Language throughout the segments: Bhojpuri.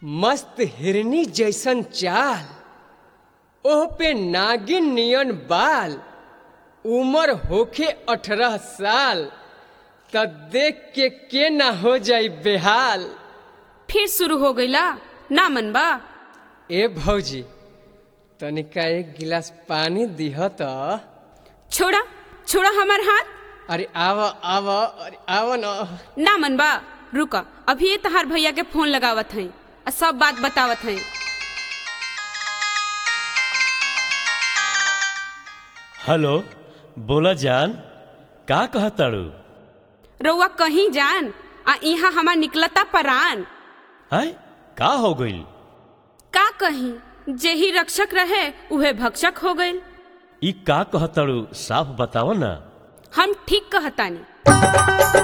मस्त हिरनी जैसन चाल ओह पे नागिन नियन बाल उमर होखे अठारह साल त देख के के ना हो जाई बेहाल फिर शुरू हो गईला ना मनबा ए भौजी तनिका एक गिलास पानी दिह त छोड़ा छोड़ा हमार हाथ अरे आव आव अरे आव न ना मनबा रुका अभी ये तहार भैया के फोन लगावत हई आ सब बात बतावत हई हेलो बोला जान का कहताड़ू रउआ कहीं जान आ यहाँ हमार निकलता परान है का हो गईल का कहीं जेही रक्षक रहे उहे भक्षक हो गईल ई का कहताड़ू साफ बताओ ना हम ठीक कहतानी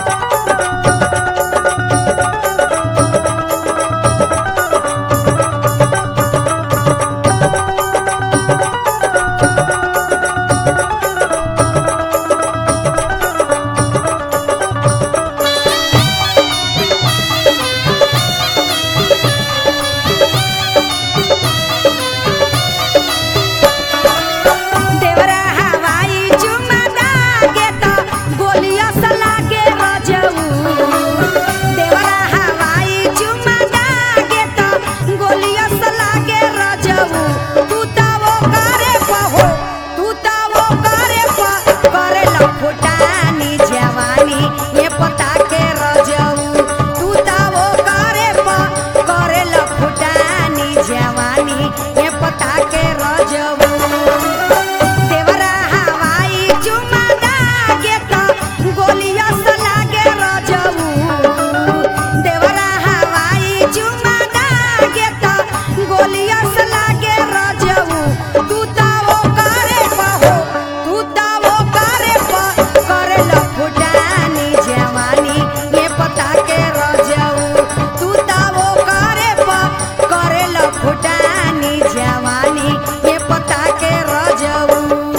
देवरा हवाई चुमा दागे त गोलिया सा लागे रजऊ देवरा हवाई चुमा दागे त गोलिया सा लागे रजऊ तू ता वो करे पहो तू ता वो करे प करे लफुटानी जवानी ये पता के रजऊ तू ता वो करे प करे लफुटानी जवानी ये पता के रजऊ देवरा हवाई चुमा दागे त गोलिया सा लागे रजऊ देवरा हवाई चुमा दागे त गोलिया सा लागे रजऊ तू ता वो करे पहो तू ता वो करे प करे लफुटानी जवानी ये पता के रजऊ तू ता वो करे प करे लफुटानी जवानी ये पता के रजऊ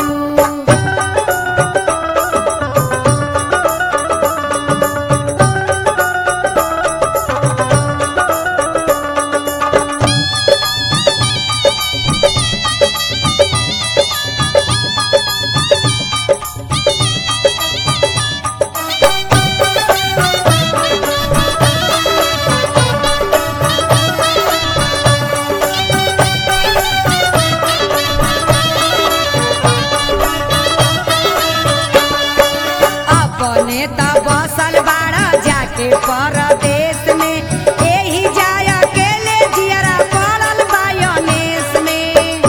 अपने त बसल बाड़ा जाके परदेश में एही जाय अकेले जियरा पड़ल बायनेस में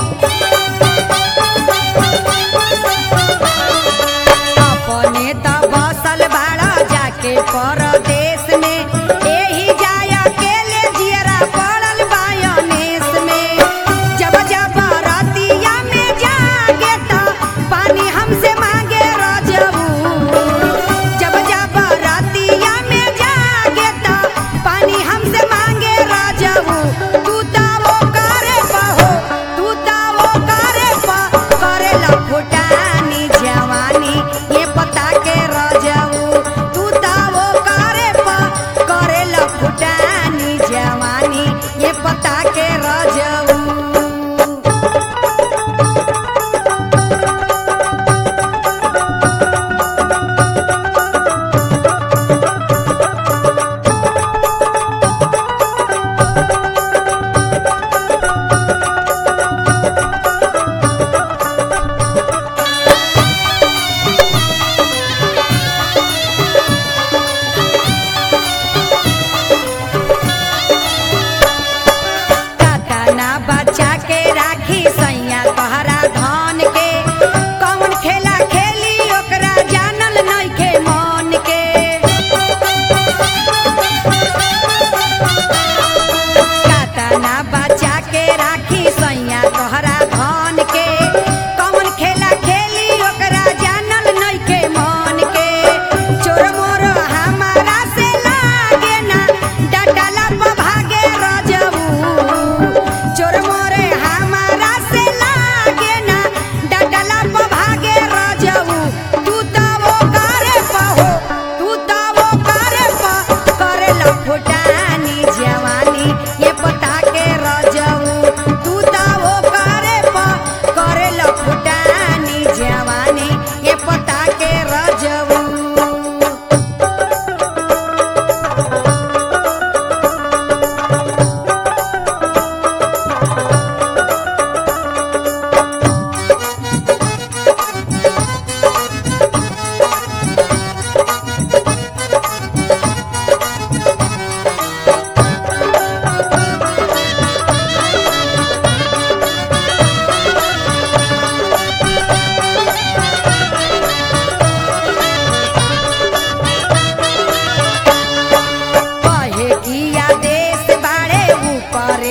अपने त बसल बाड़ा जाके परदेश में एही जाय अकेले जियरा पड़ल बायनेस में जब जब रतिया में जागे त पानी हमसे मांगे रजबू जब जब रतिया में जागे त पानी हमसे मांगे रजबू तू ता वो करे पहो तू ता वो करे प करे लफुटानी जवानी ये पता के रजऊ तू ता वो करे प करे लफुटानी जवानी ये पता के रजऊ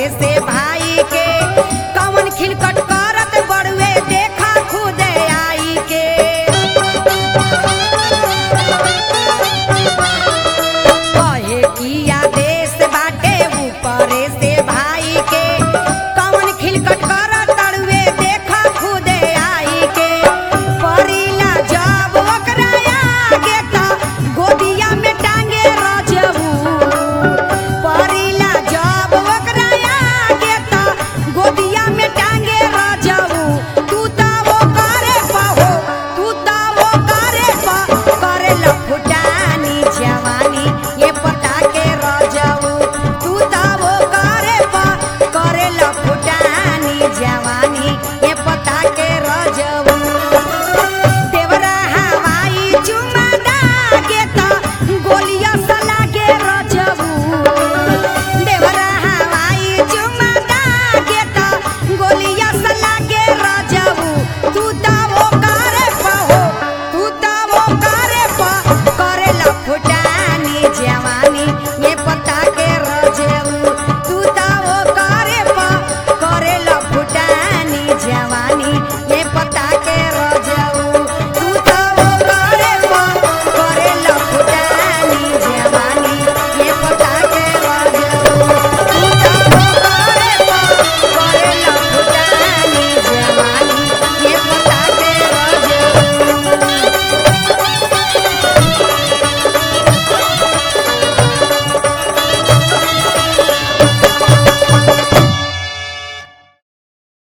से भा